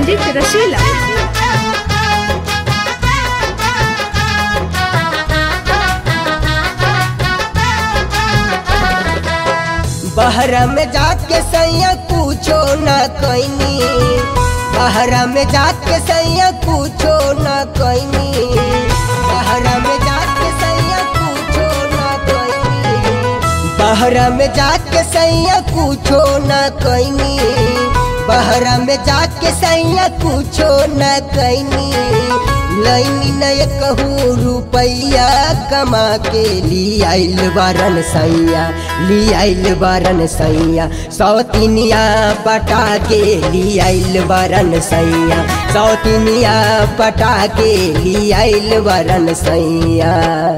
music रसीला बहरा में जाके सैया पूछो न कैनी बहरा में जाके सैया पूछो न कैनी बहरा में जाके सैया पूछो न कैनी बहरा में जाके सैया पूछो न कैनी बहरा में जाके सैया पूछो न कैनी लैनी नय कहूँ रुपैया कमा के ली आइल बारन सैया ली आइल बारन सैया सौतिनिया पटा के ली आइल बारन सैया सौतिनिया पटा के ली आइल बारन सैया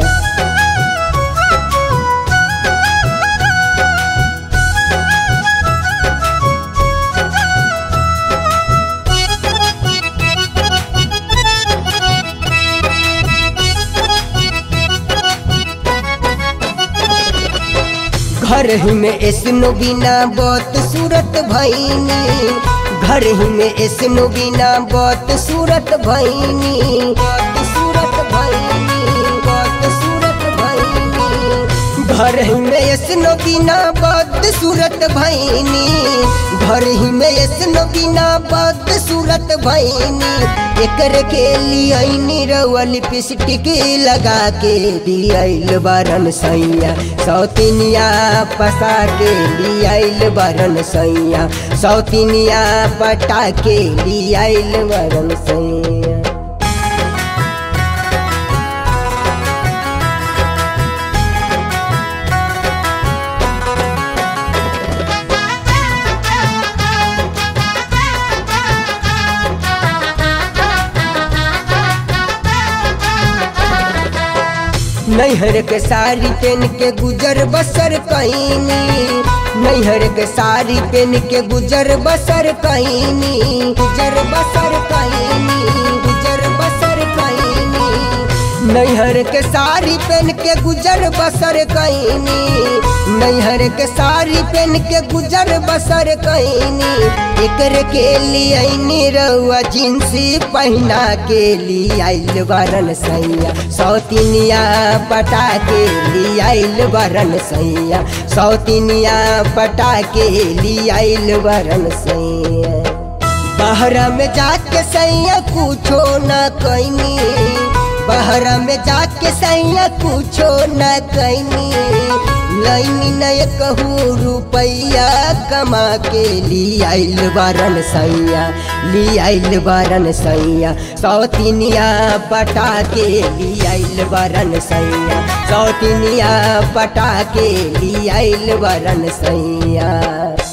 घर ही में ऐसनो बिना बहुत सूरत भैनी घर ही में ऐसनो बिना बहुत सूरत भैनी बहुत सूरत भैनी बहुत सूरत भैनी घर ही में ऐसनो बिना बहुत सूरत भैनी घर ही में ऐसनो बिना बहुत सूरत भैनी एकर के लिए रउआ लिपस्टिक लगा के दियाइल बारन सैया सौतिनिया पसा के लियाइल बारन सैया सौतिनिया पटा के लियाइल बारन सैया नैहर के साड़ी पहन के गुजर बसर कैनी नैहर के साड़ी पहन के गुजर बसर कैनी गुजर बसर कैनी गुजर बसर कैनी नैहर के साड़ी पहन के गुजर बसर कैनी नैहर के साड़ी पहन के गुजर बसर कैनी एकर के लिए रउआ जिंसी पहना के लिए आइल बरन सैया सौतिनिया पटा के लिए आइल बरन सैया सौतिनिया पटा के लिए आइल बरन सैया बहरा में जाके सैया कुछो न कैनी बहरा में जाके सैया कुछो न कैनी लैनी नय कहूँ रुपैया कमा के ली आइल बारन सैया ली आइल बारन सैया सौतिनिया पटा के ली आइल बारन सैया सौतिनिया पटा के ली आइल बारन सैया